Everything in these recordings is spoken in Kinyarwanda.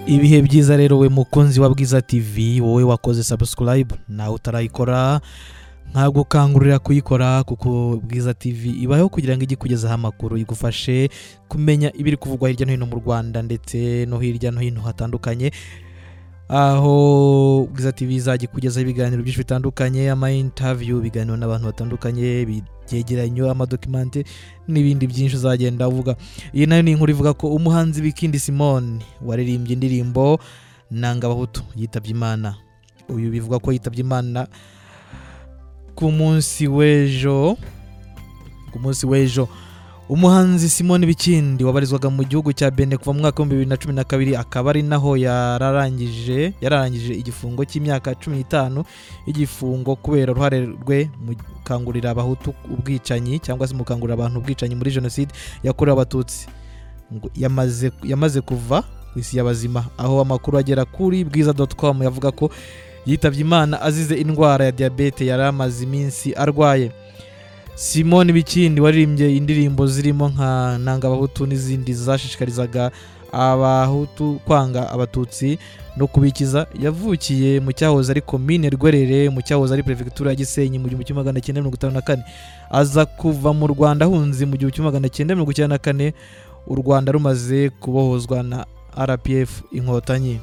ibihe byiza rero we mukunzi wa bwiza tv wowe wakoze sabusikarayibu nawe utarayikora nkagukangurira kuyikora kuko bwiza tv ibaho kugira ngo ijye ikugezaho amakuru igufashe kumenya ibiri kuvugwa hirya no hino mu rwanda ndetse no hirya no hino hatandukanye aho bwiza tv izajya ikugezaho ibiganiro byinshi bitandukanye ama intaviyu ibiganiro n'abantu batandukanye byegeranyo amadokimenti n'ibindi byinshi uzagenda uvuga iyi nayo ni inkuru ivuga ko umuhanzi bikindi simone waririmbye indirimbo nanga abahutu yitabye imana uyu bivuga ko yitabye imana ku munsi w'ejo ku munsi w'ejo umuhanzi simone bikindi wabarizwaga mu gihugu cya bene kuva mu mwaka w'ibihumbi bibiri na cumi na kabiri akaba ari naho yararangije yararangije igifungo cy'imyaka cumi n'itanu y'igifungo kubera uruhare rwe mu gukangurira abahutu ubwicanyi cyangwa se mu gukangurira abantu ubwicanyi muri jenoside yakorewe abatutsi ngo yamaze yamaze kuva ku isi y'abazima aho amakuru agera kuri bwiza doti komu yavuga ko yitabye imana azize indwara ya diyabete yari amaze iminsi arwaye simone bikindi waririmbye indirimbo zirimo nka ntangabahutu n'izindi zashishikarizaga abahutu kwanga abatutsi no kubikiza yavukiye mu cyahoze ari komine rwerere mu cyahoze ari perefegitura ya gisenyi mu gihumbi kimwe magana cyenda mirongo itanu na kane aza kuva mu rwanda ahunze mu gihumbi kimwe magana cyenda mirongo icyenda na kane u rwanda rumaze kubohozwa na rpf inkotanyi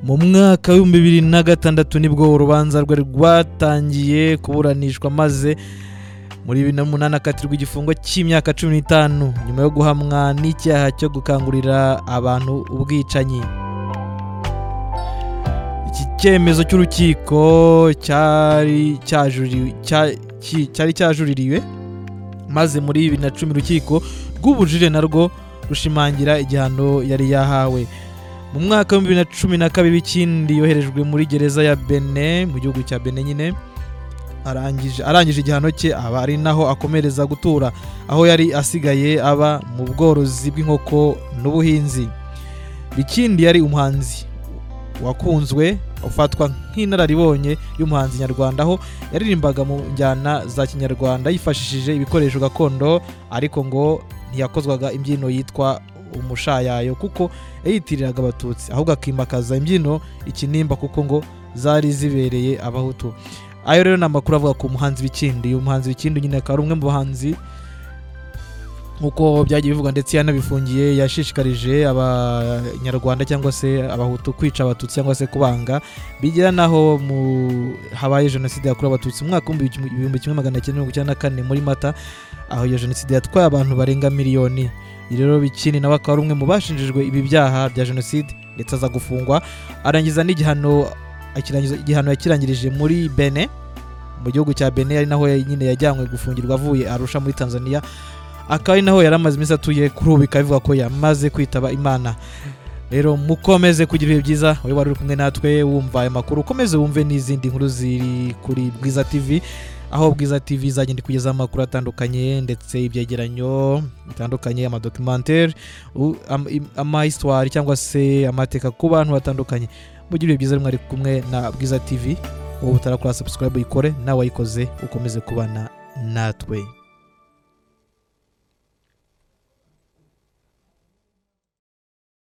mu mwaka w'ibihumbi bibiri na gatandatu nibwo urubanza rwe rwatangiye kuburanishwa maze muri bibiri n'umunani akatirwa igifungo cy'imyaka cumi n'itanu nyuma yo guhamwa n'icyaha cyo gukangurira abantu ubwicanyi iki cyemezo cy'urukiko cyari cyajuririwe maze muri bibiri na cumi urukiko rw'ubujurire narwo rushimangira igihano yari yahawe mu mwaka w'ibihumbi bibiri na cumi na kabiri ikindi yoherejwe muri gereza ya bene mu gihugu cya bene nyine arangije arangije igihano cye aba ari naho akomereza gutura aho yari asigaye aba mu bworozi bw'inkoko n'ubuhinzi ikindi yari umuhanzi wakunzwe ufatwa nk'inararibonye y'umuhanzi nyarwanda aho yaririmbaga mu njyana za kinyarwanda yifashishije ibikoresho gakondo ariko ngo ntiyakozwaga imbyino yitwa umushayayo kuko yiyitiriraga abatutsi ahubwo akimakaza imbyino ikinimba kuko ngo zari zibereye abahutu ayo rero ni amakuru avuga ku muhanzi w'ikindi uyu muhanzi w'ikindi nyine akaba ari umwe mu bahanzi nk'uko byagiye bivugwa ndetse yanabifungiye yashishikarije abanyarwanda cyangwa se abahutu kwica abatutsi cyangwa se kubanga bigera n'aho habaye jenoside yakorewe abatutsi mu mwaka w'ibihumbi kimwe magana cyenda mirongo icyenda na kane muri mata aho iyo jenoside yatwaye abantu barenga miliyoni rero bikini nawe akaba ari umwe mu bashinjijwe ibi byaha bya jenoside ndetse aza gufungwa arangiza n'igihano igihano yakirangirije muri bene mu gihugu cya bene ari naho nyine yajyanywe gufungirwa avuye arusha muri tanzania akaba ari naho yari amaze iminsi atuye kuri ubu bikaba bivuga ko yamaze kwitaba imana rero mukomeze kugira ibihe byiza wowe wari uri kumwe natwe wumva ayo makuru ukomeze wumve n'izindi nkuru ziri kuri bwiza tv aho bwiza tv izagenda ikugezaho amakuru atandukanye ndetse ibyegeranyo bitandukanye amadokimantere amahistoire cyangwa se amateka ku bantu batandukanye mugire ibihe byiza mwari kumwe na bwiza tv wowe utarakora subscribe uyikore nawe wayikoze ukomeze kubana natwe